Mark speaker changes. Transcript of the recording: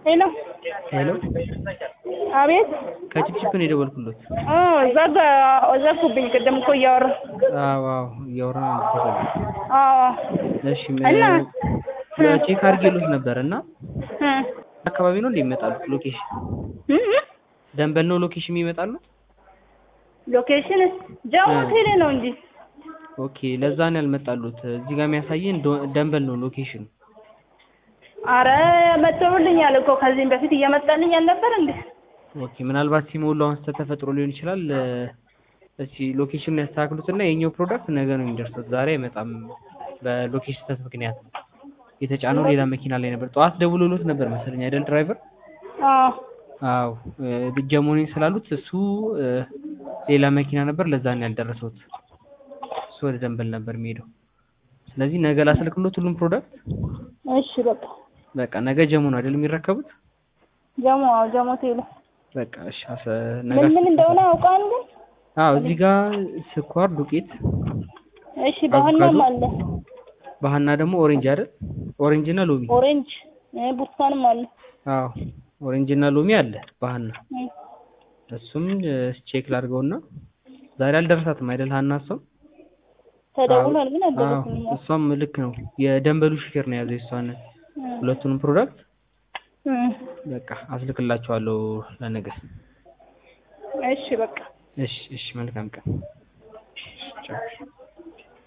Speaker 1: ሄሎ
Speaker 2: ሄሎ
Speaker 1: አቤት
Speaker 2: ከጭቅጭቅ ነው የደወልኩሎት።
Speaker 1: እ ዘጋ ዘጉብኝ። ቅድም እኮ እያወራ
Speaker 2: አዎ አዎ እያወራን አልተሰማም።
Speaker 1: አዎ
Speaker 2: እሺ
Speaker 1: እና
Speaker 2: ም- ቼክ አድርጌሎት ነበር እና
Speaker 1: እ
Speaker 2: አካባቢ ነው እንደ ይመጣሉት ሎኬሽን
Speaker 1: እ እ
Speaker 2: ደንበል ነው ሎኬሽን የሚመጣሉት?
Speaker 1: ሎኬሽን ጃሞ
Speaker 2: እ።
Speaker 1: ቴሌ ነው እንጂ
Speaker 2: ኦኬ ለዛ ነው ያልመጣሉት። እዚህ ጋር የሚያሳየን ዶ- ደንበል ነው ሎኬሽኑ።
Speaker 1: አረ መጥተውልኛል እኮ ከዚህም በፊት እየመጣልኝ አልነበር እንዴ?
Speaker 2: ኦኬ ምናልባት ሲሞሉ አሁን ስህተት ተፈጥሮ ሊሆን ይችላል። እ፣ እስኪ ሎኬሽኑን ያስተካክሉትና የኛው ፕሮዳክት ነገ ነው የሚደርሱት፣ ዛሬ አይመጣም። በሎኬሽን ስህተት ምክንያት ነው የተጫነው ሌላ መኪና ላይ ነበር። ጠዋት ደውሎሎት ነበር መሰለኝ አይደል ድራይቨር?
Speaker 1: አዎ
Speaker 2: አዎ እ፣ ጀሞኔ ስላሉት እሱ እ፣ ሌላ መኪና ነበር፣ ለዛ ነው ያልደረሰውት። እሱ ወደ ደንበል ነበር የሚሄደው። ስለዚህ ነገ ላስልክሎት ሁሉም ፕሮዳክት።
Speaker 1: እሺ በቃ
Speaker 2: በቃ ነገ ጀሞ ነው አይደል የሚረከቡት?
Speaker 1: ጃሞ አዎ ጃሞ ቴሌ
Speaker 2: በቃ እሺ። አሰ- ነገ
Speaker 1: ምን ምን እንደሆነ አውቃን ግን
Speaker 2: አዎ እዚህ ጋር ስኳር ዱቄት
Speaker 1: እሺ ባህናም
Speaker 2: አቮካዶ፣
Speaker 1: አለ
Speaker 2: ባህና ደግሞ ኦሬንጅ አይደል? ኦሬንጅ እና ሎሚ።
Speaker 1: ኦሬንጅ እ ብርቱካንም አለ
Speaker 2: አዎ ኦሬንጅ እና ሎሚ አለ ባህና።
Speaker 1: እ
Speaker 2: እሱም እ፣ ቼክ ላድርገውና ዛሬ አልደረሳትም አይደል ሀና? እሷም
Speaker 1: ተደውሏል ግን
Speaker 2: አዎ
Speaker 1: አልደረሰኝም።
Speaker 2: እሷም ልክ ነው። የደንበሉ ሹፌር ነው የያዘው የእሷን
Speaker 1: እ
Speaker 2: ሁለቱንም ፕሮዳክት።
Speaker 1: እ
Speaker 2: በቃ አስልክላቸዋለሁ ለነገ።
Speaker 1: እሺ በቃ
Speaker 2: እሺ እሺ፣ መልካም ቀን። ቻው